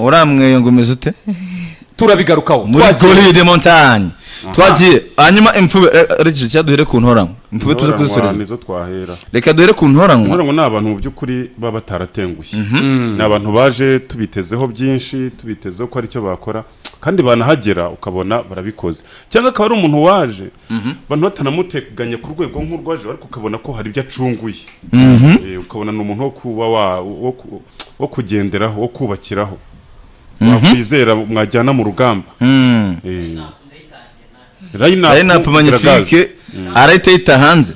waramweyo ngo umeze ute turabigarukaho muri twagiye goride montanye twagiye hanyuma imfube reka duhere ku ntoranwa imfube tuze kuzisoreza nizo twahera reka duhere ku ntoranwa nkora ngo ni abantu mu by'ukuri baba bataratengushye ni abantu baje tubitezeho byinshi tubitezeho ko aricyo bakora kandi banahagera ukabona barabikoze cyangwa akaba ari umuntu waje abantu batanamuteganya ku rwego nk'urwaje ariko ukabona ko hari ibyo acunguye Eh, ukabona ni umuntu wo kuba wa- wo ku- wo kugenderaho wo kubakiraho wakwizera mwajyana mu rugamba Mm. Eh, line-up lineup iragaze. magnifique arahita yita hanze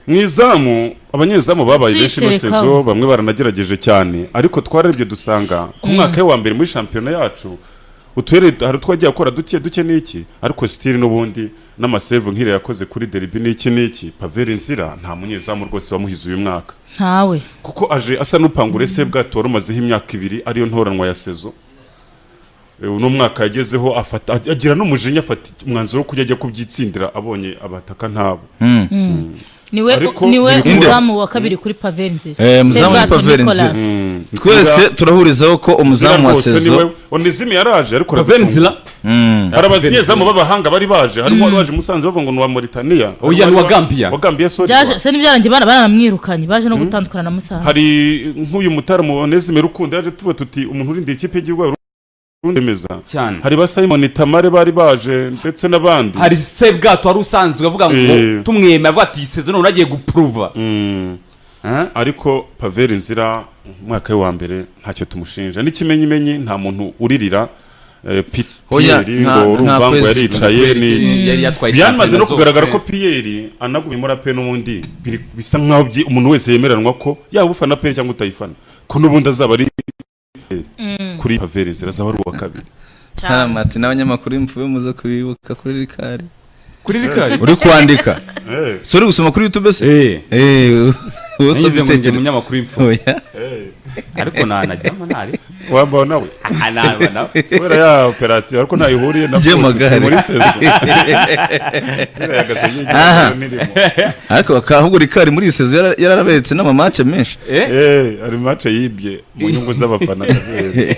mu izamu abanyezamu babaye benshi ino Tuyiterekaho. sezo bamwe baranagerageje cyane ariko twararibye dusanga ku mwaka we wa mbere muri shampiyona yacu uturere hari utwagiye akora duke duke n'iki ariko sitiri n'ubundi n'amasevu nk'iriya yakoze kuri deribi n'iki n'iki paveri nzira nta munyezamu rwose wamuhize uyu mwaka ntawe kuko aje asa n'upangura ese bwato wari umazeho imyaka ibiri ariyo ntoranwa ya sezo E, uno mwaka yagezeho afata agira n'umujinya afata umwanzuro wo kujya ajya kubyitsindira abonye abataka ntabo Mm. niwe Ariko- niwe Inde. umuzamu wa kabiri kuri paveri nzira Eh, umuzamu wa Sebwato Paveri Nzira. Nicolas. twese turahurizaho ko umuzamu wa sezo onizimi yaraje ariko paveri aradutunga. nzira hari abanyezamu b'abahanga bari baje harimo wari waje musanze bavuga ngo ni uwa Mauritania Oya, Hari ni uwa wa- Gambia. wa Gambia sorry byaje se n'ibyarangiye bana baramwirukanye baje no gutandukana na musaza hari nk'uyu mutaramu onezime rukundo yaje tuvuga tuti umuntu urinda ikipe y'igihugu urundemeza cyane hari ba Simon Tamare bari baje ndetse n'abandi hari sebwato wari usanzwe avuga ngo Eh. tumwemera avuga ati iyi sezo none agiye gupuruva Mm. Eh? ariko paveri nzira umwaka we wa mbere ntacyo tumushinja n'ikimenyimenyi nta muntu uririra eh, Pi- Oya, Pierre nta- ngo nta urumva ngo kwezi. yaricaye n'iki yari yatwaye byamaze shampiyona no kugaragara ko zose. piyeri anaguye muri ape n'ubundi biri- bisa nk'aho byi- umuntu wese yemeranwa ko yaba ufana pe cyangwa utayifana ko n'ubundi azaba ari kuri paveri nzira azaba ari uwa kabiri ntaramati n'abanyamakuru imfube muze kubibuka kuri rikari kuri rikari uri kwandika Eh, si uri gusoma kuri youtube se eh Eh, uwo si nanyuze ngo njye ubitekerezo umunyamakuru w'imfura oya eh, ariko nanajyamo ntari wambaho nawe aha naba nawe kubera ya operasiyo ariko ntayo ihuriye na Jye foot, magare. muri sezo Ziriya gasenyi Aha. nirimo ariko bakaba ahubwo rikari muri iyi sezo yara- yararaberetse n'amamace menshi eh Eh, hari mace yibye mu nyungu z'abafana kabiri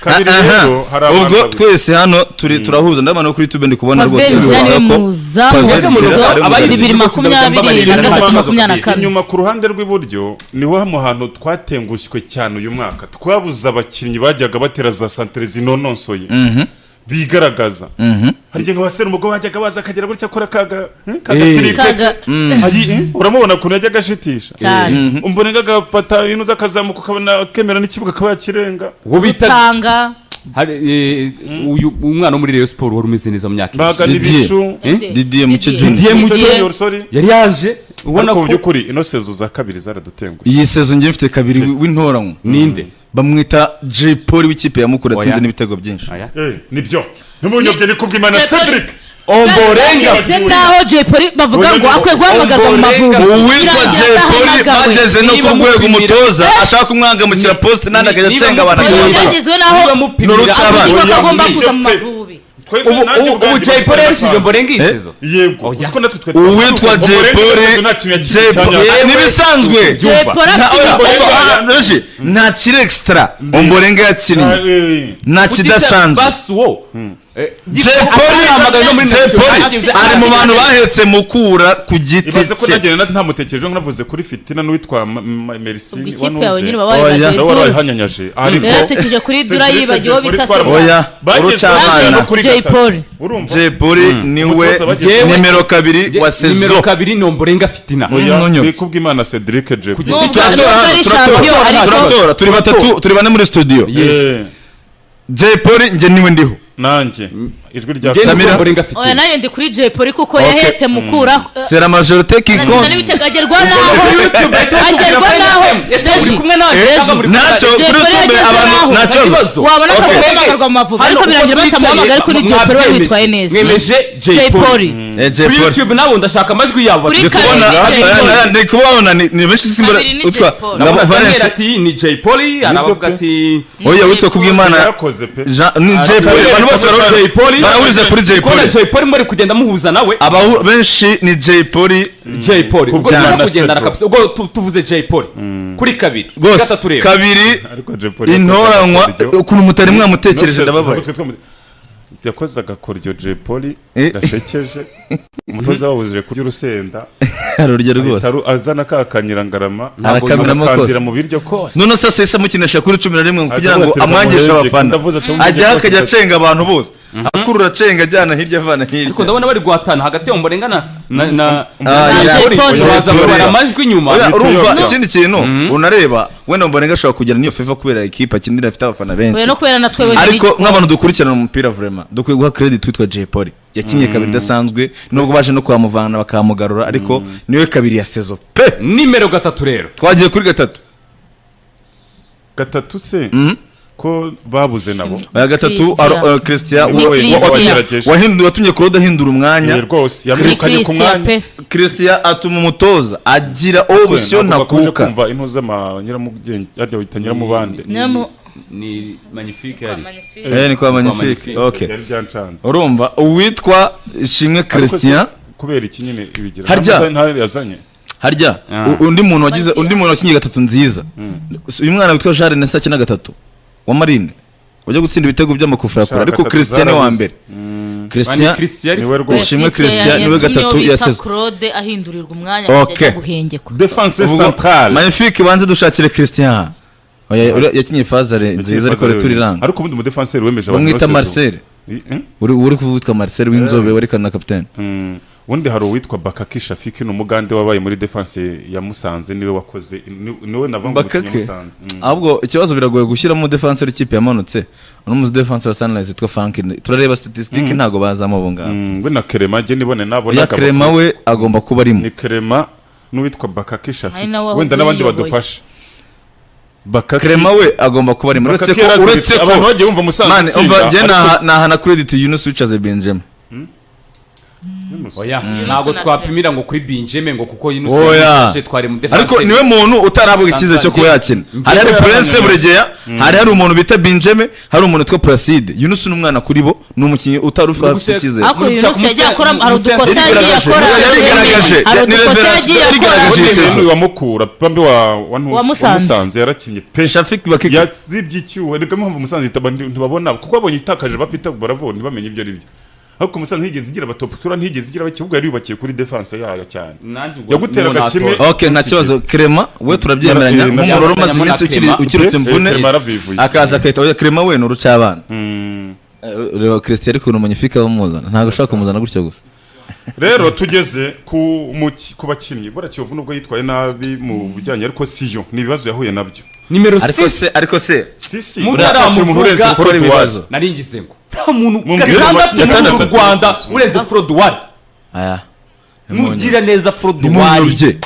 Kabiri Aha, rero hari abantu ubwo babiri. twese hano turi turahuza ndabona no kuri youtube ndi kubona rwose paveri nzira niwe bivuga ko muzamu wa Paveri Nzira sezo ari umugenzi. bibiri makumyabiri na gatatu makumyabiri na kane inyuma ku ruhande rw'iburyo niho mu hantu twatengushywe cyane uyu mwaka twabuze abakinnyi bajyaga batera za santere zinononsoye bigaragaza hari igihe nka umugabo wajyaga baza akagera gutya akora kaga eh, Eh. kaga kaga Ayi, eh, uramubona ukuntu yajyaga ashitisha cyane umbonega agafata ino z'akazamuka ukabona akemera n'ikibuga akaba yakirenga uwo bita utanga hari eh, uyu umwana wo muri Rayon Sport wari umeze neza mu myaka bagana Didier. ibicu Eh? Didier Mucyo Didier. Junior. Didier Mucyo Mucyo Junior, sorry. yari yaje ubona ubona ko mu by'ukuri ino sezo za kabiri zaradutengushye iyi sezo njye mfite kabiri wi- w'intoranwa ninde bamwita jay paul w'ikipe ya mukura Oya. atsinze n'ibitego byinshi aya nibyo ntimunyobye ni kubwimana Jay Polly. cedric omborenga ndetse n'aho jay polly bavuga ngo akwiye guhamagarwa mu mavubi uwitwa Birangira jay paul adahamagawe. bageze no Niba ku rwego mupimira- umutoza ashaka kumwangamukira poste nandi akajya Niba acenga abantu mupimira- akabura. byagezwe n'aho Niba mupimira N'uruca abandi- abana. abakinnyi bagomba Oya, kuza mu pe. mavubi Twebwe ubu nanjye ubu ubwanjye ubu jay mfite paul amafaranga. yarishize omborenga iyi Eh? sezo yego Oya. uziko natwe twari uwitwa jay paul Jay Paul- ntibisanzwe jay polly Nta- afite oya, igitego oya, oya, Roger, nta kiri extra omborenga yakinnye nta kidasanzwe basi wo eh, Jay Polly- ahamagaye no muri Jay national- Polly ari mu bantu bahetse mukura ku giti ibaze ko cye nagenda ntamutekereje ngo navuze kuri fitina n'uwitwa Ma- Ma- ubwo merisini ikipe yawe nyine baba Oya. bayibagiwe nawe wari dura wayihanyanyaje ariko Yari yatekeje kuri Dura yibagiwe uwo bita Sebwato. oya bageze urucabana no kuri jay gatatu. paul urumva jay paul niwe Umutoza bageze- Yewe- nimero kabiri Jay- wa nimero sezo kabiri ni omborenga fitina Oya. Oya, Ntunyobye. ni kubw'imana cedric jay Ku Paul. giti Nubwo- cyanjye nubwo ari shampiyona, turatora, ariko- turatora turi batatu turi bane muri studio Yes. Eh, jay paul njye niwe ndiho nanjye ijwi rya Jay Samira. Polly omborenga oya fitina nanjye ndi kuri jay polly kuko Okay. yahetse mukura c'est la majorité qui arangiza compte n'ibitego agerwa n'aho agerwa n'aho uri kumwe nawe Yesu. ntacyo Jay kuri Polly youtube yageze abantu n'aho. nta kibazo wabona ko Okay. amuhamagarwa mu mavubi ariko birangira batamuhamagaye ariko ni jay polly wari witwaye neza mwemeje jay jay polly polly Eh, jay kuri paul youtube nabo ndashaka amajwi yabo Kuri batuye Kabera. Bona- kubona Jay Paul. Ayana- ayana, ndi kubabona ni ni benshi simbura Babiri ni Jay utwa Paul. na ndabona daniel valence ati ni jay polly hari abavuga ati oya witwa kubw'imana yakoze pe Jean- ni jay paul abantu bose baraho Jay jay paul barahuriza kuri Jay kuko na Polly. Jay Polly muri kugenda muhuza nawe abahu benshi ni jay polly Jay Polly ubwo Kubwana tuza kugendana seto. kabisa ubwo tu- tuvuze Jay Polly kuri kabiri kuri rwose gatatu reba kabiri ariko Jay Polly intoranywa yakoze agakoryo. ukuntu mutari mwamutekereje Nonsense, ndababaye ntabwo twe twamu- yakoze agakoryo Jay Polly Eh. gashekeje umutoza wabujije kurya urusenda arurya rwose ahita aru- azana ka kanyirangarama Arakamiramo kose. akakandira mu biryo kose none se sesa mukinisha kuri cumi na rimwe kugira Avuga ngo ati, amwangishe ndamuhebye, abafana ndavuze ati, ndamuhebye ajya rwose akajya ndetse. acenga abantu bose akurura acenga ajyana hirya avana ariko hirya ndabona bari guhatana hagati y'abo murengana na na Ah, na yeah. Jay Polly Jay Polly. baza kubara amajwi inyuma Oya, urumva yombi. ikindi kintu unareba wenda mborenga ashobora kugera n'iyo feva kubera ikipe akinira ifite abafana benshi oya no kubera na twebwe ariko nk'abantu dukurikirana umupira vurema dukwiye guha credit witwa Jay Polly yakinnye kabiri idasanzwe nubwo baje no kuhamuvana bakamugarura ariko niwe kabiri ya sezo pe nimero gatatu rero twagiye kuri gatatu gatatu se ko babuze nabo aya gatatu Christian. aro- uh, Christian Ni wa- wa- Christian. wa- Wagerageje. wahinduye watumye Claude ahindura Eh, umwanya rwose ni yamwirukanye ku christian mwanya pe Christian atuma umutoza agira option Ntabwo bakomeje nakuka kumva intu z'amanyiramugenge arya wita nyiramubande Ni- Nyiramu- ni magnifique yari eh ni kwa magnifique Magnifique. okay yari byancanze urumva uwitwa Shimwe Christian Ariko se, kubera iki nyine ibigira Harya. Ntabwo ntari yazanye harya Ah. u- undi muntu wagize undi muntu wakinnye gatatu nziza uyu mwana witwa Jean René Sakina gatatu wa Marine wajya gutsinda ibitego by'amakufra yakora Shaka ariko gatatu Christian ni wa zarabuze. mbere bani Christian Christian niwe rwose Ishimwe Christian niwe gatatu ya sezo. claude ahindurirwa umwanya Okay. akajya guhengekwa defense ubwo centrale magnifique banze dushakire Christian Oya, ura- yakinnye fazare nziza ariko rituriranga ariko ubundi umudefenseri wemeje bamwita bose zo. Marcel I- eh? uri uri kuvutwa Marcel w'inzobe werekana na kapitene Mm. undi hari uwitwa bakaki shafiki ni umugande wabaye muri defense ya musanze niwe wakoze ni- niwe navanga umukinnyi wa bakake musanze Mm. ahubwo ikibazo biragoye gushyiramo defense w'ikipe yamanutse uno mudefanse wa sunrise witwa frank turareba statisitike ntago bazamo abo ngabo Mm, we na kerema jye nibone nabona ya krema we agomba kuba arimo ni kerema n'uwitwa bakaki Ari shafiki nawe aho wenda n'abandi uyoboye. badufasha bakaki krema we agomba kuba arimo uretse Bakaki ko yaraziritse, uretse ko abantu bagiye bumva musanze mani itsinda, umva njye ariko- naha- nahana credit yunus wicaze benjamin oya ntabwo Yunus twapimira ngo kuri binjeme ngo kuko yinuse oya twari mu defense ariko niwe muntu utarahabwa icyizere cyo kuba yakina Njye- hari hari njye- prince njye- buregeya hari hari umuntu bita benjamin hari umuntu witwa placide yunus ni umwana kuri bo ni umukinnyi utari ufite icyizere ariko uyu Mushaka munsi yagiye umusaya- akora hari umusaya- udukosa yagiye Yarigaragaje. akora Yarigaragaje. hari Ni udukosa reverasi- yagiye yarigaragaje. akora Jesus. Undi wa mukura pambe wa wa Ntusi- Wa wa Musanze. musanze yarakinye pe Shafik Bakiki. yazibye icyuho nibwo mpamvu musanze itaba nti- ntibabona kuko abonye itakaje bapita baravura ntibamenye ibyo ari byo ariko musanze ntigeze igira abatoputura ntigeze igira ikibuga yari yubakiye kuri defense yayo cyane Nanjye ubwo yaguteraga niwe kimwe natora. ok nta kibazo krema we turabyemeranya Eh, nk'umuroro umaze nabyemera iminsi ukiri- Clement. ukirutse Eh, imvune Clement arabivuye. akaza akahita avuga, krema we ni urucabana Mm. reba christian ariko ukuntu munyifika bamuzana ntabwo ashaka kumuzana gutyo gusa rero tugeze ku muki- ku bakinnyi bora kiyovu nubwo yitwaye nabi mu bijyanye ariko siyo ni ibibazo yahuye nabyo nimero ariko 6 se ariko se si si Mutara uriya akiri umuntu amuvuga urenze akora Forotuwari. ibibazo. naringize ngo nta muntu Mumbwire gatandatu amakuru muri uru atandatu. rwanda urenze foroduwari aya mugira neza foroduwari nimunyurye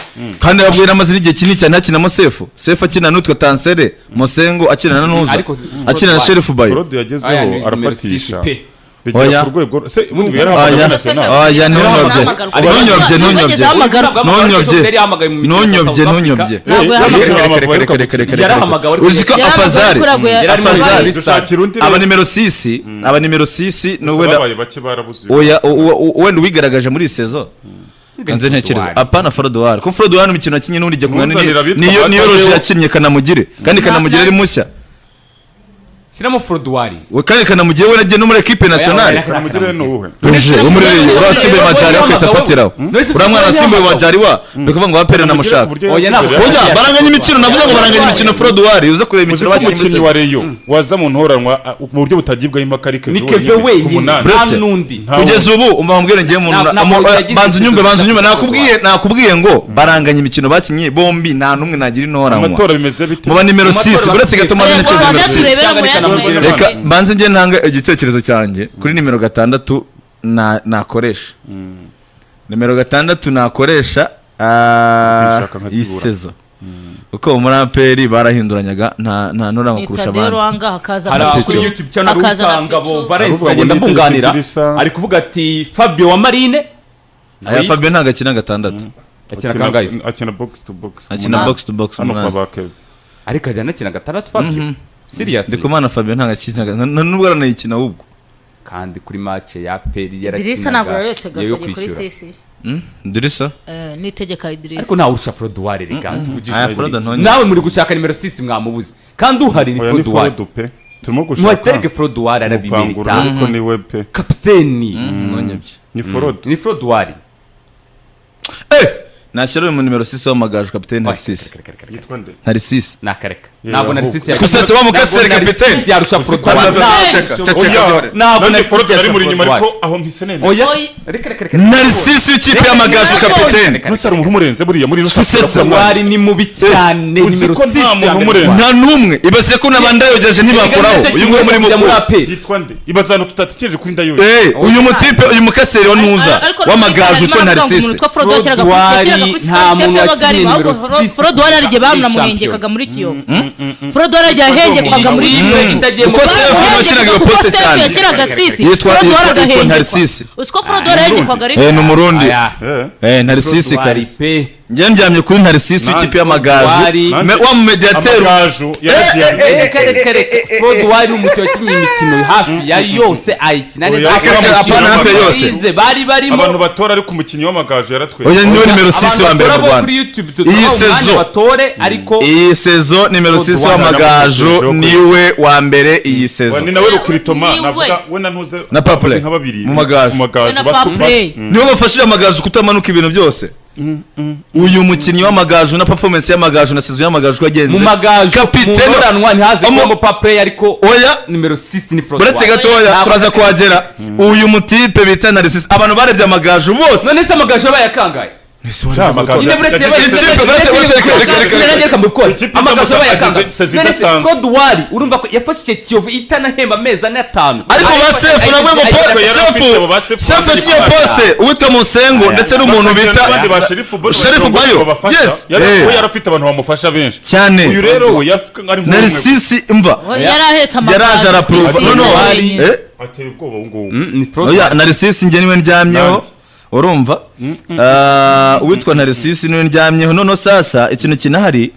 kandi babwira amazina igihe kinini cyane hakinamo sefu sefu akina n'utwa tansere musengo akina na ntuza Ariko- akina na sherifu bayo Claude Aya, ni yagezeho numero six arafatisha pe. Oya. bigera ku rwego se ubundi Oya. biyarahabwa Oya. national aya ntunyobye ntunyobye ntunyobye ntunyobye ntunyobye ntunyobye Yarahamagawe ariko- uziko Yarahamagawe apazare kuri Agwe- Mm. Yari arimo Apazare. arareba isitari. dushakira undi aba nimero sisi aba nimero sisi ni wenda wenda babaye bake barabuze oya uwo- uwo- wenda uwigaragaje muri iyi sezo nze ntekereza Frodoir. apana foroduwari ko foroduwari ni umukino wakinnye n'ubundi igihe Umuzanira niyo abitwa niyo- niyo Bakame. roje yakinnye kanamugire kandi kanamugire ari mushya sinamo foroduwari We- kandi kanamugire we nagiye no muri ekipe nasiyonari Oya, oya, mugire n'uwuhe ruje umurereye uriya simba majari akahita afatiraho None se uriya mwana wa simba majari wa ni ukuvuga ngo wapere na mushaka Oya, ntabwo- oya Oya. baranganya imikino navuga ngo baranganya imikino foroduwari uze kureba imikino bakinnye muri umukinnyi sezo. wa reyo waza mu ntoranwa ah, mu buryo butagibwaho impaka ari ni keve wenyine nta Buretse. n'undi Nta- kugeza ubu umva mubwire njyewe umuntu Na- na- na- amu- yagize eh, banza unyumve igisubizo banza unyumve cya nakubwiye nakubwiye ngo baranganya imikino bakinnye bombi nta n'umwe nagira intoranywa amatora bimeze bite mu ba nimero Amatora 6 bakwiye- uretse gatuma Eh, bane ngo nimero hagati six. urebere mu Cyangwa yandi reka makipe. reka banze njye ntanga igitekerezo cyanjye kuri nimero gatandatu na- nakoresha nimero gatandatu nakoresha ah, Nishaka nkazibura. iyi sezo kuko muri aperi barahinduranyaga nta nta ntoranywa kurusha abandi wanga hakaza hari aho Petro. kuri youtube channel Akaza na rutanga Petro. bo valence Ahubwo agenda abonye mbunganira Tirisa. ari kuvuga ati fabio wa marine aya fabio ntabwo akina gatandatu akina kangahe akina box to box akina box to box hano kwa umunani ba keve ariko ajyana akina gatandatu fabio serious ndikumana fabio ntabwo akina nta- nta- nubwo aranayikina ahubwo kandi kuri match ya peri idirisa ntabwo yoretse yarakinaga yo gasore kuri kwishyura sisi ndirisa Eh, n'itegeka idirisa ariko nawe urusha foroduwari reka tuvugishije Aya ukuri. Frodo ntonyine. nawe muri gushaka nimero sisi mwamubuze kandi uhari ni oya ni foroduwari forode pe turimo mwatereke gushaka foroduwari gukangura arabimerita ariko ni we pe kapiteni ntunyabye ni forode ni foroduwari nashyira uyu mu nimero sisi w'amagaju kapitene narisisi yitwa nde narisisi nakareka Yeah, ntabwo ahubwo. narisisi Gusetsa bamukasire, kapiteni. yarusha foroduwari oya Ntabwo nanjye narisi forode nari yashaka muri inyuma Frodo ariko aho mpise neza oya Oya. reka reka reka narisisi w'ikipe y'amagaju kapitene ntuse hari umuntu umurenze buriya muri Gusetsa mwana foroduwari ni mubi cyane uzi nimero ko nta sisi muntu ya mbere umurenze. mu Rwanda. nta n'umwe ibase ko n'abandayogeje ntibakoraho Nicyo uyu nguyu kibazo muri kujya muri mukuru APR. yitwa nde ibaza ahantu tutatekereje kuri inda yoye Eh, uyu mutipe uyu mukaseri wa ntuza w'amagaju utwa narisisi nta muntu wakiriye nimero sisi. forodwari ari igihe bamuramuhengekaga Shampiyona. muri kiyovu forodwari ari igihe yahengekwaga muri Ikipe kiyovu itagiye mu Uko se Rwanda. Frodo wakinaga iyo poste cyane. yakiraga sisi Yitwa- forodwari yitwa- yitwa agahengekwa Narcisse. uzi ko forodwari yahengekwaga ari Eh, ni umurundi Aya. Eh, Eh, narisisi Froduwari kare pe njye ndyamye kuri narisisi Nanjye. w'ikipe y'amagaju Wari. Me- wa mumediateri amagaju yaragiye reka reka reka foroduwari ni umukinnyi wakinnye imikino hafi ya yose ayikina neza Oya, Akaba reka, umukino apana, hafi ya yose. bize bari barimo abantu batora ariko umukinnyi w'amagaju yaratweretse oya niwe nimero sisi wa mbere mu Abantu batora bo rwanda kuri YouTube iyi tuduha umwanya sezo batore ariko iyi sezo nimero sisi Froduwari w'amagaju yaramukurikije niwe wa mbere iyi sezo Wa, ni nawe rukiritoma Ni navuga we na ntuze Na Papule. nka babiri Mu magaju. mu magaju Na batu- Papule. batu- niwe bafashije amagaju kutamanuka ibintu byose uyu mukinnyi w'amagaju na performance y'amagaju na sezo y'amagaju ko yagenze mu magaju Kapiteni. mu muranwa ntihaze Omo- kuba papureyi ariko oya nimero sisi ni uretse foroduwari gatoya Ntabwo turaza atari- kuhagera uyu mutipe bita narisisi abantu barebye amagaju bose none se amagaju aba yakangaye Ja, amagaju Nyine buretse yagize- yabaye- Ikipe- buretse- buretse- buretse- buretse- buretse- sinarengera kambi kose. Ikipe Amagaju aba izamuka yakangaye. agize- agize None se idasanzwe. froduwari urumva ko yafashije kiyovu itanahemba amezi ane atanu ariko ba sefu Ayifashe- nabwo ngo ayifashe- po- yari sefu afite abo ba sefu sefu bari yakinye kumwe. poste uwitwa musengo ndetse n'umuntu bakagira bita n'abandi ba sherifu bayo sherifu bayo yes eh. yari afite abantu bamufasha benshi cyane uyu rero we yafite ari nk'umwe narisisi imva yari ahetse amagaju yaraje arapuruva sisi no no wenyine. hari- eh, ateye ubwoba ubu ngubu Mm, ni froduwari oya narisisi njye niwe ndyamyeho Nanjye. urumva Ah, uwitwa narisisi niwe ndyamyeho noneho sasa ikintu kinahari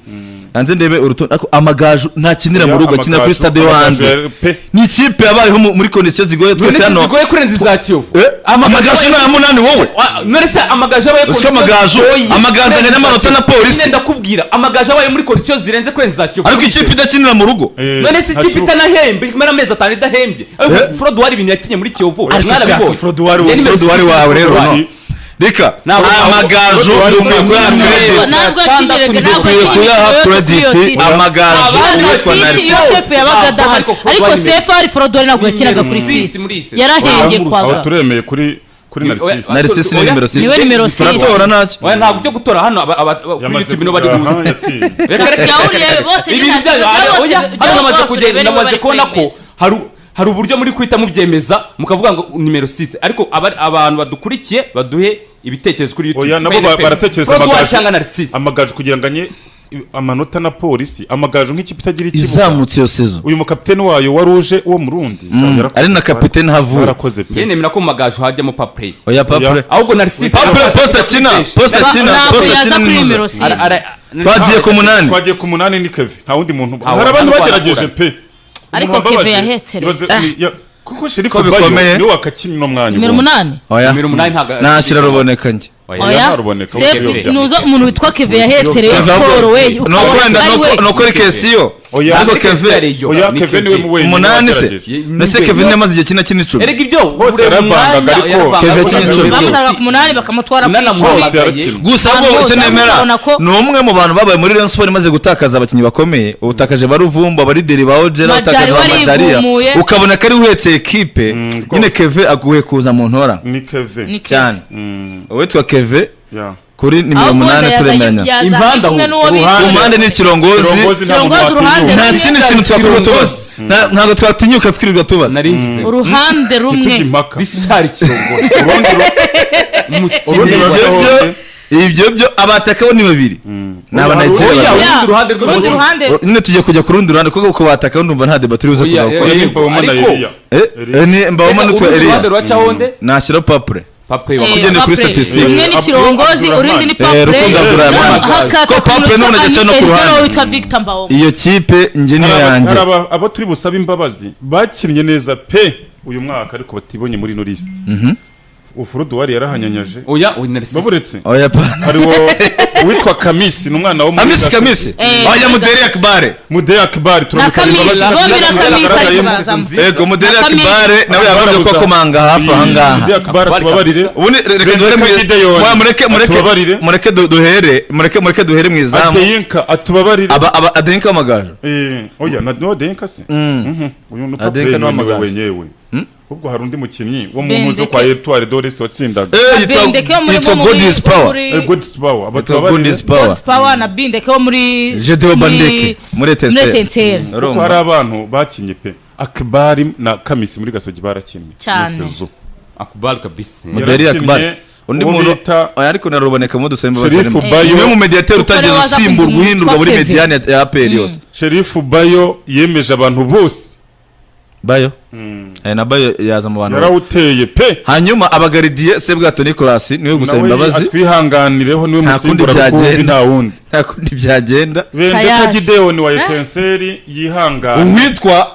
hanze ndebe urutonde ariko amagaju ntakinira mu rugo akinira kuri Amagaju- stade yo hanze amagaju pe ni ikipe yabayeho mu- muri kondisiyo zigoye twese none se hano zigoye kurenza iza kiyovu Eh, Amagaju amagaju ni aba- aya munani wowe Wa- none se amagaju abaye Uziko amagaju- amagaju anganya n'amanota na polisi. nyine ndakubwira amagaju abaye muri kondisiyo zirenze kurenza iza kiyovu ariko ikipe idakinira mu rugo Eh, none se ikipe ntakibu- itanahembye imara amezi atanu idahembye Eh? froduwari ibintu yakinye muri kiyovu Ariko mwarabibonye. shaka Froduwari we- Ya nimero Froduwari six, wawe rero, Froduwari. no. reka Ntabwo- amagaju Froduwari dukwiye muri- kuyaha muri- credit ntabwo Gatandatu yakigeraga ntabwo dukwiye kuyaha yakigeraga credit amagaju Abana uwitwa sisi narisisi yo- yosefu yabaga adahari ariko sefu ari forodori ntabwo yakinaga kuri Sisi muri iyi sisi sisi. aho yarahengekwaga turemeye kuri kuri narisisi Oya, narisisi ni Oya. nimero Niwe nimero six. 6 turatora ntacyo Oya, ntabwo byo gutora hano aba- aba- aba- kuri youtube nibo bari kugera, aha, buze yatinye. reka reka Yahuriye reka, bose reka. ibintu n'intangira byanyu byose, aha, oya byose hano namaze bose kugenda bari namaze bari kubona ko kwemeza. hari hari uburyo muri guhita mubyemeza mukavuga ngo nimero 6 ariko abari- abantu badukurikiye baduhe ibitekerezo kuri youtube oya nabo ba- baratekereza amagaju amagaju cyangwa narisisi amagaju kugira ngo anye amanota na polisi amagaju nk'ikipe itagira ikibuga izamutse iyo sezo uyu mukapiteni wayo wari uje uwo murundi Yarakoze- ari na kapitene havuye barakoze pe njye nemera ko mu magaju hajyamo papureyi oya papure Oya. ahubwo narisisi papure posta kina posta Naba- kina ntabwo posta yaza kina kuri nimuza. nimero six. twagiye ku munani twagiye ku munani ni keve nta wundi muntu Aho, hari abantu hano bagerageje barakura. pe Ariko Umuntu wambabaje, Keve yahetse rero. ibaze- ni- ya- kuko sherifu Ko bikomeye. bayo niwe wakakina uno mwanya nimero ubundi. umunani oya nimero umunani ntago- nashyira ruboneka njye Oya, oya ntaruboneka, sefu uburyo nuza umuntu witwa keve yahetsereye Keza siporo we ahubwo- ni uko wenda- ni uko- ni ukuri kesiyo Oya. ariko Ariko kevin Kevin- oya Ni keve Keve. niwe mu wenyine umunani se wagerageje. Ye- mbese ni kevin Kevin. yamaze igihe kina kina icumi erega ibyo Bose buriya yaravangaga, mwanya ariko yaravangaga, Kevin ariko Kinshuro. Kevin bamutanga ku Kinshuro. munani bakamutwara ku Munani icumi amuhamagaye. Bose yarakina. gusa Abantu ahubwo bose icyo nemera urabona ko- ni umwe mu bantu babaye muri Rayon Sport imaze gutakaza abakinnyi bakomeye ubutakaje baruvumba abarideri ba Ojera Majari ubutakaje ba Majariya warigumuye. ukabona ko ari uhetse ekipe nyine rwose. keve aguhe kuza mu ntora ni keve Ni Keve. cyane Mm, uwitwa keve yeah. kuri nimero ahubwo wenda umunani yazanye turemeranya yazanye Impande kumwe ahubwo, n'uwo bita- ku mpande ni ikirongozi Kirongozi nta muntu Kirongozi uruhande watinyuka. nta kindi kintu twakorwa tubaza Kirongozi. Nta- ntabwo twatinyuka twirirwa tubaza nari ngize uruhande rumwe Ntitujye impaka. rishari kirongora Urundi ru- umukino urundi Ibyo ruhande byo hose. ibyo byo abataka bo ni babiri ni Oya, abanayigeria oya, babiri. urundi ruhande rw'ibumoso. urundi ruhande O- nyine tujya kujya ku rundi ruhande kuko uko bataka ndumva nta deba turibuze Oya, kuzaho oya. Ni Mbawoma na Ariko- Eliya. Eliya. Eh, ni mbawoma n'utwa eliya ruhande rwacaho nde nashyiraho papure papureyi Eh, Tugende kuri Papre. statistics. rumwe ni Abdul- kirongozi Abdurrahman. urindi ni Eh, papure Rukundo Abdurrahman. Ko Papre n'ubu najya no ku ruhande. witwa victor mbawoma iyo kipe njye niyo Hari aba- yanjye hari aba- abo turi busabe imbabazi bakinnye neza pe uyu mwaka ariko batibonye muri ino lisite ufuruduwari yarahanyanyaje oya oya narisisi baburetse oya pana hariho uwitwa kamisi ni umwana wo muri amisi Gasabo. kamisi Eh, wajya mu Gaga- deri akibare mudeyi akibari turamusaba Kamisi, imbabazi bo bira Kamisi, ariko barazamo. yego mu deri Kamisi. akibare nawe yavuze ko Barabuza. akomanga hafi aha ngaha mudeyi akibari Akbar tubabarire kabisa. ubundi re- reka Benjamin duhere mu Gideon. Wa, mureke mureke Atubabarire. mureke du- duhere mureke mureke duhere mu izamu ateyinka atubabarire aba aba adenka w'amagaju Eh, oya na no denka se Mhm. uyu ni Adenka kapiteni ni wemewe uwamagaju. wenyewe ubwo hari undi mukinnyi wo mu Bendeke. muzo kwa Etoile Doris watsindaga Eh, yitwa- Bindeke wo muri yitwa bo muri- God is power muri- Eh, good power yitwa abatubabarire God is power God's Power na Bindeke wo muri Gedeon Bandeke muri muri etenseri Etenseri. kuko hari abantu bakinnye pe akibari na kamisi muri gasogi barakinnye Cyane. Yesu. akubari kabisi Muderi Yarakinnye Akbar undi uwo muntu bita- oya ariko naruboneka mu dusembe Sheriff Bayo. umwe mu mediyateri Kuko utangiye ariwe waza gusimbura kumwitwa guhindurwa muri Kevin. mediyani ya- ya APR yose sherifu bayo yemeje abantu bose bayo Eh, na bayo yaza mu bantu yarawuteye pe hanyuma abagaridiye sebwato nicolas niwe gusaba nawe imbabazi atwihanganireho niwe Nta musimbura kundi rukumbi byagenda. nta wundi nta kundi byagenda bendeka Tayari. gideyoni wa Eh? etenseri yihangane uwitwa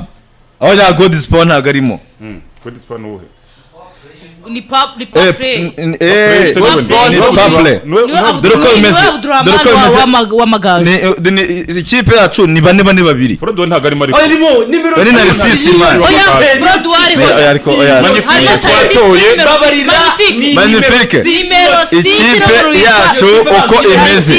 aho ya godisipo ntago arimo Mm, good spot ni uwuhe? Ni pa- ni Eh, Papre. n- eh, Seven ni days. Pablo. Niwe- Niwe niwe- Abdu- dore uko niwe bimeze. Abdurrahman Dore uko wa- bimeze. w'amag- w'amagaju. ni eh, ni- i- ikipe yacu ni bane bane babiri Frodo ntabwo arimo ariko oya irimo nimero Bari na risisi, man. Oya, Oya, Frodo wariho. Eh, oya, ariko, oya. Hariho Magnifique. Tayari, Watoye. nimero- babarira Magnifique. ni- Nimero six, Ikipe nimero witwa- yacu uko imeze.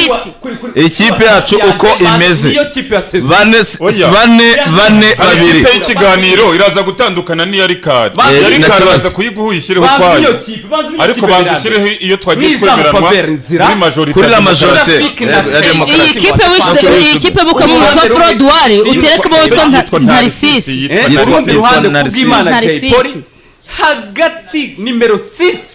Ikipe yacu uko imeze. niyo kipe ya sezon bane Oya. bane bane hari babiri ikipe y'ikiganiro iraza gutandukana n'iya rikari Ba- iya Eh, rikari na- baza kuyiguha uyishyireho banza iyo ukwayo kipe banza iyo ariko kipe banza birambe. ushyireho iyo twagiye Mwiza twemeranwa mupaveri nzira. kuri majorite kuri la majorite Traffic na ya- ya trade. demokarasi. iyi kipe wishyize iyi kipe bukamo witwa Frodouari uterekamo witwa Nta- Ntarisisi Eh, urundi Yitwa ruhande Narcisse. kubw'imana jay Narcisse. polly hagati nimero 6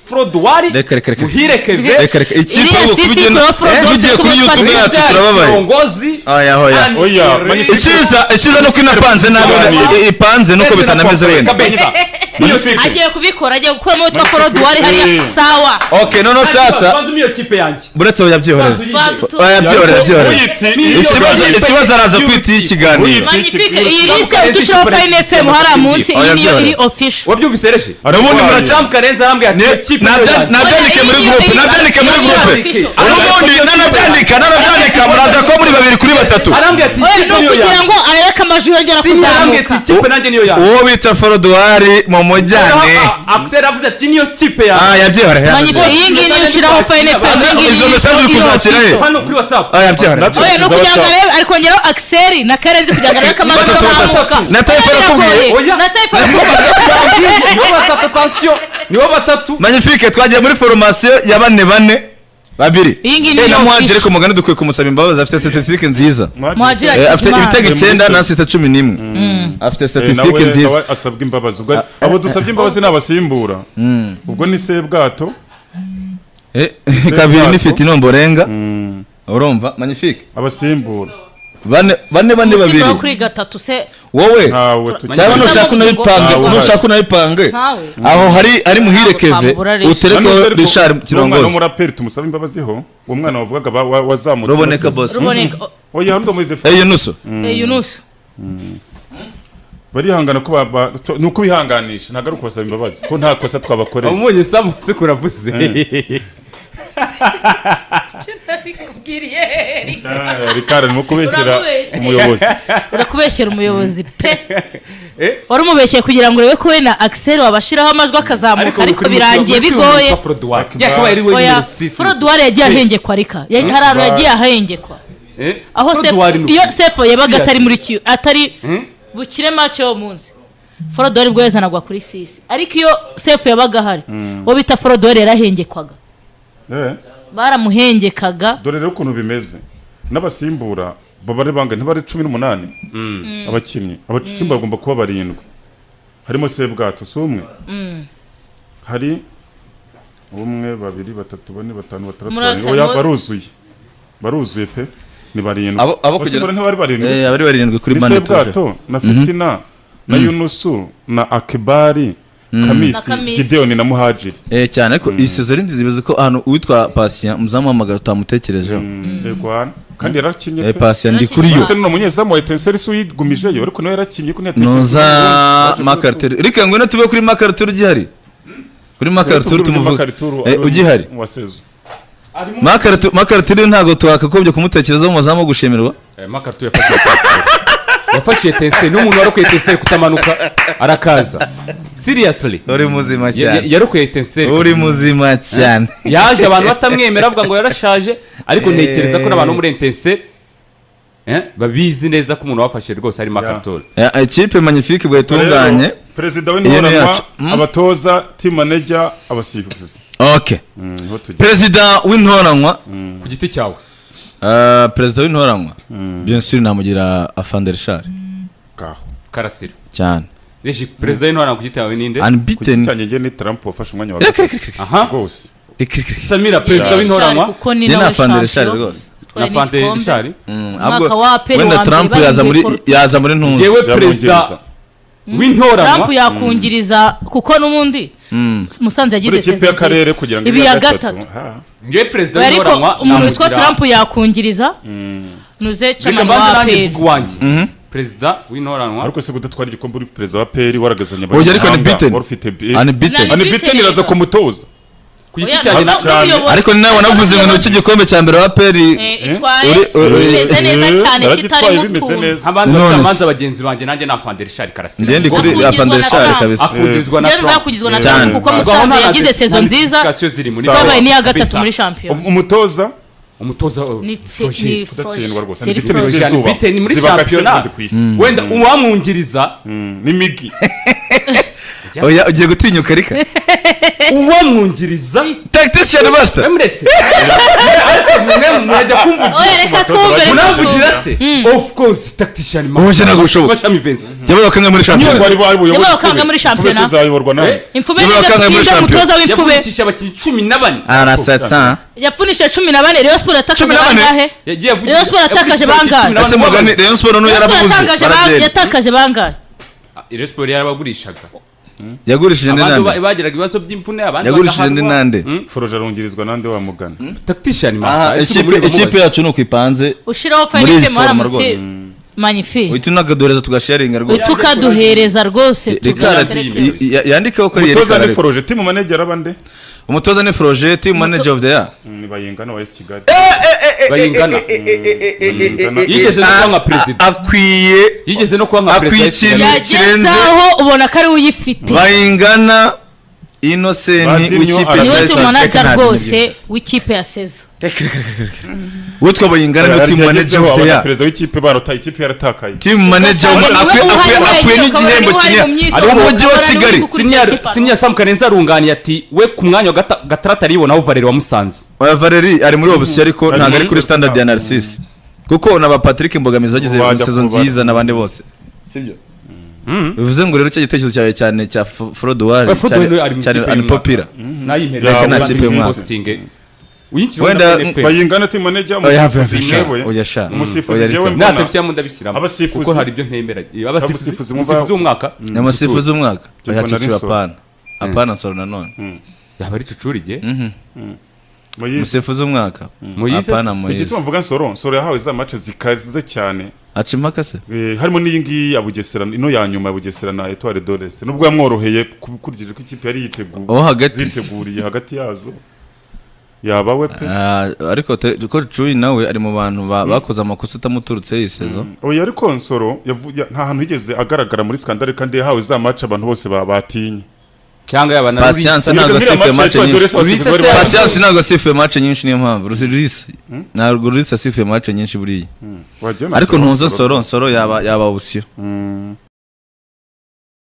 frodwari Reka, reka, reka. muhire keve reka reka ikipe Iriya ubu sisi kubigiye ikora fraud, kubigiye dore kuri ko youtube batari yacu turababaye urongozi Oya, oya. and Oya, the mani- race. icyiza icyiza nuko inapanze nabi Ibiganiro. i- ipanze nuko Ndetse na bitanameze Papa wenda Kabeza. Niyo kipe. agiye kubikora agiye gukuramo witwa Frodouari hariya Eh. sawa okay noneho sasa Banza iyo kipe yanjye buretse oya byihorera Banza utu- oya byihorera byihorera ikibazo Banza ikibazo araza kwita iyi kiganiro Magnifique iyi yise Banza udushyiraho Banza Prime Banza FM hariya munsi Oya, iyi niyo iri byihorere. official wabyumvise reshe ubundi champ karenze arambwira ati iyo kipe niyo Nabya- yanjye. nabyandike muri gurupe nabyandike muri gurupe n'ubundi nanabyandika nanabyandika muraza ko muri babiri kuri batatu arambwira ati iyi oya ni kipe niyo ukugira yanjye ngo areke amajwi yongera Si arambwira ati kuzamuka iyi kipe nanjye niyo yanjye uwo bita forodwari mu mujyane akiseri avuze ati niyo kipe ah yanjye yabyihorera Magnifique, iyi ngiyi niyo ushyiraho Prime FM iyi ngiyi izo niyo message uri ushyiraho kuzakira he hano kuri whatsapp ah yabyihorera Natwe- oya ni ukugira ngo arebe ari kongeraho Axel na Karenzi kugira ngo arebe amajwi Batatu, batatu. azamuka Na Taifa arakubwiye? Oya. na Taifa arakubwiye. Bambwiye, nibo batatu atasiyo nibo batatu magnifique twagiye muri foromasiyo ya bane bane babiri Iyi ngiyi Eh, niyo na muhanje official. ariko mugani dukwiye kumusaba imbabazi afite statisitike nziza Muhajira Eh, afite Hakizimana. ibitego icyenda na sita cumi n'imwe afite statisitike nziza asabwa imbabazi ubwo ari- abo dusabye imbabazi ni abasimbura ubwo ni sebwato Eh, kabiri Bwato. n'ifite inomborenga urumva magnifique abasimbura bane bane bane babiri Umusifo wo kuri gatatu se wowe ntawe tukiri cyangwa Magnifique. nushaka unabipange Ntawe uhari. nushaka unabipange Ntawe. aho hari ari muhire Ntabwo keve twamubura reshe. uterekeho rishari umwana kirongozi w'umuraperi tumusaba imbabaziho uwo mwana wavugaga ba- wa- wazamutse ruboneka bose. bose ruboneka oya hano muri defa eyo nuso Eh, Yunus barihangana ko ba- ba- to- ni ukubihanganisha ntabwo ari ukubasaba imbabazi ko nta kosa twabakoreye umunyu samutse kuravuze Ah, rikari ni kubeshyira Uramubeshye. umuyobozi urakubeshyera umuyobozi pe wari umubeshyeye kugira ngo urebe ko wenda Axel wabashyiraho amajwi akazamuka ariko birangiye bigoye oya Frodouari yagiye ahengekwa rika Ya- hari ahantu yagiye ahengekwa aho se- iyo sefo yabaga atari muri kiyo atari bukire mace yo munsi forodori bwo yazanagwa kuri sisi ariko iyo sefu yabaga ahari uwo bita forodori yarahengekwaga Eh, baramuhengekaga dore rero ukuntu bimeze n'abasimbura babare bangahe ntibare cumi n'umunani abakinnyi abasimbura bagomba kuba barindwi harimo sebwato si umwe hari umwe babiri batatu bane batanu batandatu Muri barindwi. abo oya cyane- baruzuye baruzuye pe ni barindwi Abo- abo kugira- abasimbura ntibari barindwi Eh, gusa. abari barindwi kuri ni mane tuje sebwato na fitina na yunusu na akibari Na kamisi Kamisi. gideoni na muhajiri Eh, cyane ariko iyi sezo ari nziza imeze ko ahantu uwitwa pasiya muzamuhamagara utamutekerejeho yego hano kandi yarakinnye Eh, pe pasiya ndi kuri yo Ese n'uno munyezamu wa etincelle si uyigumijeyo ariko nawe yarakinnye ko ntiyatekereje nuza makariteri reka ngwino tube kuri makariteri ugihari kuri makariteri tumuvuga Eh, ugihari wasezo makariteri ntabwo twakakobye kumutekerezaho muzamu wo gushimirwa makarito yafashe teseri yafashe teseri n'umuntu warokoye teseri kutamanuka arakaza siriyasiri uri muzima cyane yarokoye teseri uri muzima cyane yaje abantu batamwemera bavuga ngo yarashaje ariko ntekereza ko n'abantu bo muri intense eh, babizi neza ko umuntu wafashe rwose harimo akaritola Ya, ikipe magnifique bwayitunganye perezida Iyo ni w'intoranwa yacu. Mm. abatoza tim manager abasifuzi ok Mm, niho tujya perezida w'intoranwa ku giti cyawe ah, perezida w'intoranwa bien sûr namugira afandershar ngaho karasira cyane reji perezida w'intwara ku giti cyawe ninde ku giti unbeaten cyanjye njye ni trump wafashe umwanya wa gatatu aha rwose Reka, reka, reka. samira perezida w'intoranywa kuko ni Njye nawe na fandershar shampiyona rwose na fante rishari Mm, Umwaka ahubwo wa Pele wenda wa mbere Trump yaza muri bahembwe Porto. yaza muri ntunzi yewe Byamwongereza. perezida Trump w'intoranywa yakungiriza kuko n'ubundi buri musanze yagize ikipe sezo y'akarere nziza. kugira ngo ibi ibe ya iya gatatu ha. ngewe perezida ariko w'intoranywa umuntu witwa namugira Trump yakungiriza nuze reka cana mbanze wa nanjye peri mvuga uwanjye perezida w'intoranywa ariko se kudatwara igikombe uri perezida wa peri waragazanye Oya, ariko ni abanyamahanga, beaten. wari ufite bi- unbeaten Ani beaten iraza kumutoza ku giti Oya, cyanjye no- na n'ubuyobozi- ariko ni nawe wanavuze ngo n'ucyo igikombe cya mbere wa peri Eh, itwaye Uri- uri- bimeze neza Eh, cyane yaragitwaye kitarimo bimeze utuntu neza nk'abandi None se. bacamanza bagenzi banjye nanjye ni afanderishari njye karasira ndi kuri Wakungizwa na afandershar Trump. kabisa akungizwa na Njyewe Trump ntazakugizwa na Eh, cyane. Trump kuko Ubwo aho musanze nta yagize dis- sezo nta nziza discussion ziri muri Sawa. babaye n'iya gatatu Kabisa. muri shampiyona umutoza umutoza wa- Ni- Roger. ni- udatsindwa rwose Seri Beaten Frozen. z'izuba. Beaten muri Ziba gake shampiyona. kandi ku isi. wenda uwamwungiriza Mm, n'imigi oya ugiye gutinyuka reka uwamwungiriza tactician master mwemuretse mwemwe murajya kumvugira oya reka twumvire munavugira tukumve. se of course tactician Wowe nje ntabwo bishoboka. bashami venzi yabaye kanga muri Nubwo shampiyona ari bari buyoboye Yabaye wakanga ikube. muri Ikube shampiyona. zizayoborwa nawe Eh? imfube Yabaye wakanganye muri nibyo shampiyona. mutoza w'imfube yavunikisha abakinnyi cumi na bane arasatsa yapfunishije cumi na bane reyo siporo Cumi yatakaje na bane? bangahe yagiye avugira- Rayon Sports yavunikisha yatakaje abakinnyi bangahe? cumi na bane ese mugani babuze. rayon siporo n'ubu reyo siporo yarabuze yatakaje ban- baragenda yatakaje bangahe Rayon Sports yarabagurishaga yagurishije indi abandi ba- nande bagiraga ibibazo by'imvune abandi yagurishije indi bagahanwa. nande foroje arungirizwa nande wa mugana tactician Aha, master ese ikipe- umuriro ikipe mubaze. yacu ni uko ipanze ushyiraho Muri iyi fayinite muhara foroma munsi rwose. manifi uhita unakaduhereza tugasharinga rwose tukaduhereza rwose reka tugatereke. y- y- yandikeho ko umutoza yerekana ni ariko. foroje timu manegera bande umutoza ni foroje team manager of the year ni bayingana wa esi kigali bayingana Bayingana. yigeze no kuba nka A- perezida akwiye yigeze no kuba nka akwiye perezida ikintu kirenze yagezaho ubona ko ari we uyifite bayingana inosenti Badinyo w'ikipe arabeza. niwe Reka, tumunajya rwose w'ikipe ya sezo witwa bayingana niwe team manager of the abana year perezida w'ikipe barotaye ikipe yaratakaye team manager Gasana niwe akwiye uhari akwiye- wari akwiye mu n'igihembo myitozo, akaba kinini ari ari mu umujyi wa myitozo, kigali akaba ari sinyari Ikipe. sinyari samu karenzi arunganiye ati we ku mwanya wa gata- gatarata aribonaho valeri wamusanze Oya, Valeri ari muri opposition ariko Ari ntabwo ari muri kuri Star- standard ya Narcisse kuko na ba Patrick Mbogamizi bagize Wajya sezo kuba- nziza n'abandi bose sibyo bivuze ngo rero cya gitekerezo cyawe cyane cya Fro- Frodoir Oya, Frodoir ari mu cyane ikipe y'umwaka. anipopira nayimerera Reka ko nta nta kipe kintu y'umwaka. postinge uyikira Wenda- wenda NFL bayingana timu manegera Oya, have a shot. Oya, sha. Mm. umusifuzi umusifuzi Oya, njyewe reka. mbona natapfira mu ndabishyiramo Abasifuzi. kuko hari ibyo ntemera Eh, abasifuzi Abasifuzi mu umusifuzi ba- w'umwaka nyamasifu z'umwaka Cyo oya mbona ari ciciro nsoro. apana apana nsoro nanone yaba ari cucurige muyizi musifu z'umwaka Moise apana se? moyise igituma mvuga nsoro nsoro yahawe za mace zikaze cyane aca impaka se Eh, harimo n'iyi ngiyi ya bugesera ino ya nyuma ya bugesera na etware dorese nubwo yamworoheye ukurikije ko ikipe yari yiteguye Uwo hagati. ziteguriye hagati yazo yaba we pe Ah, ariko te- ko cuyi nawe ari mu bantu ba- bakoze amakosa atamuturutseho iyi sezo oya ariko nsoro yavu- ya- nta hantu yigeze agaragara muri skandale kandi yahawe za mace abantu bose ba- batinye cyangwa yaba na Patience Rulisa. ntabwo Iyo asifuye match ya mace Etoile nyinshi Dorese abasifuzi bari Rulisa se- bazi. pasiyansi ntabwo asifuye mace nyinshi niyo mpamvu rusirise ntabwo rusirise asifuye mace nyinshi buriya Wagira ngo ariko nsoro, ntuzo nsoro nsoro yaba yaba obusiyo